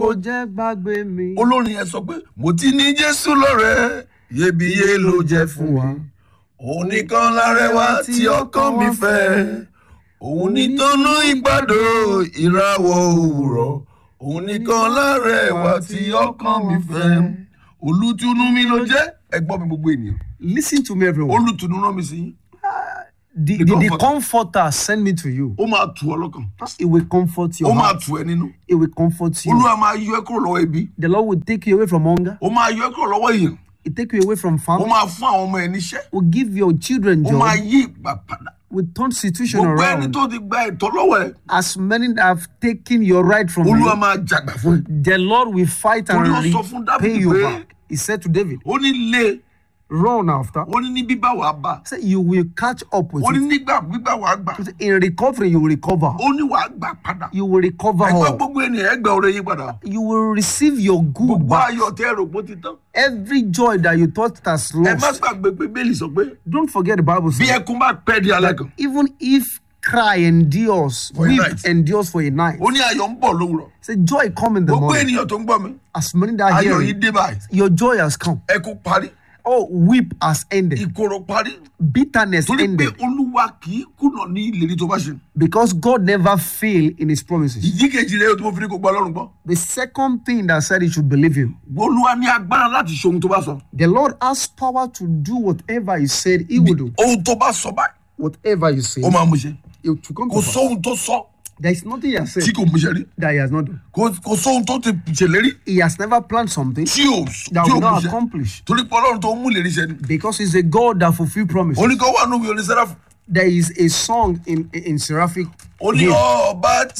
kò jẹ́ gbàgbé mi. olórin yẹn sọ pé mo ti ní jésù lọ́rẹ́ iyebíye ló jẹ́ fún wa òun nìkan lárẹwà tí ọkàn mi fẹ́ òun nìtọ́nú ìgbàdo ìràwọ̀ òwúrọ̀ òun nìkan lárẹwà tí ọkàn mi fẹ́ olùtùnú mi ló jẹ́ ẹgbọ́n mi gbogbo ènìyàn Listen to me, everyone. olùtùnú rán mi sí yín The, the the, the comforter. comforter send me to you. ó máa tù ọ lọ́kàn It will comfort ó your máa heart. tù ẹ nínú It will comfort you. olúwa máa yọ ẹ kúrò lọ́wọ́ ebi The Lord will take you away from hunger. ó máa yọ ẹ kúrò lọ́wọ́ èèyàn It take you away from ó famine. máa fún àwọn ọmọ ẹ níṣẹ́ Will give your children ó máa joy. yí ìgbà padà Will turn situation gbogbo ẹni around. tó ti gba ẹ̀tọ́ lọ́wọ́ ẹ As many that have taken your right from olúwa you, máa jàgbà fún ẹ the Lord will fight and Torí ó sọ fún repay Dáfídì you pé- back. He said to David, ó ní lé run after. ó ní ní bíbá wàá bà Say you will catch up with ó ní it. nígbà gbígbà wàá gbà In recovery, you will recover. ó ní wàá gbà padà You will recover ẹgbẹ́ all. gbogbo ènìyàn ẹgbẹ́ ọ̀rẹ́ yín padà You will receive your good gbogbo back. ayọ̀ tẹ́ ẹ̀rọ pó ti tán Every joy that you thought has ẹ má lost. gbàgbé pé bẹ́ẹ̀lì sọ pé Don't forget the Bible bí says, ẹkún bá pẹ́ di alẹ́ kan even if cry endures, For a weep night. endures for a night. ó ní ayọ̀ ń bọ̀ lówùrọ̀ Say joy come in the gbogbo morning. ènìyàn tó ń gbọ́ mi As many that ayọ̀ hear yìí it, dé báyìí your joy has come. ẹkún parí Oh, weep has ended. ìkorò parí Bitterness torí pé ended. olúwa kì í kùnà ní ìlérí tó bá ṣe Because God never fail in his promises. ìdí kejì rẹ tó mo fi ní kó gba ọlọ́run gbọ́ The second thing that said he should believe him. olúwa ní agbára láti ṣe ohun tó bá sọ The Lord has power to do whatever he said he would do. ohun tó bá sọ báyìí Whatever you say, ó máa mú ṣe it will come kò to pass. sóhun tó sọ There is nothing he has tí said kò mú ṣe rí that he has not done. kò kò sóhun tó ti ṣèlérí He has never planned something tí ò that tí ò will mú not ṣe accomplish. torí pé ọlọ́run tó mú ìlérí ṣe ni Because he's a God that fulfill promises. oníkan wà nínú ìwé onísẹ́ráfù There is a song in in seraphic ó ní hymn. ọba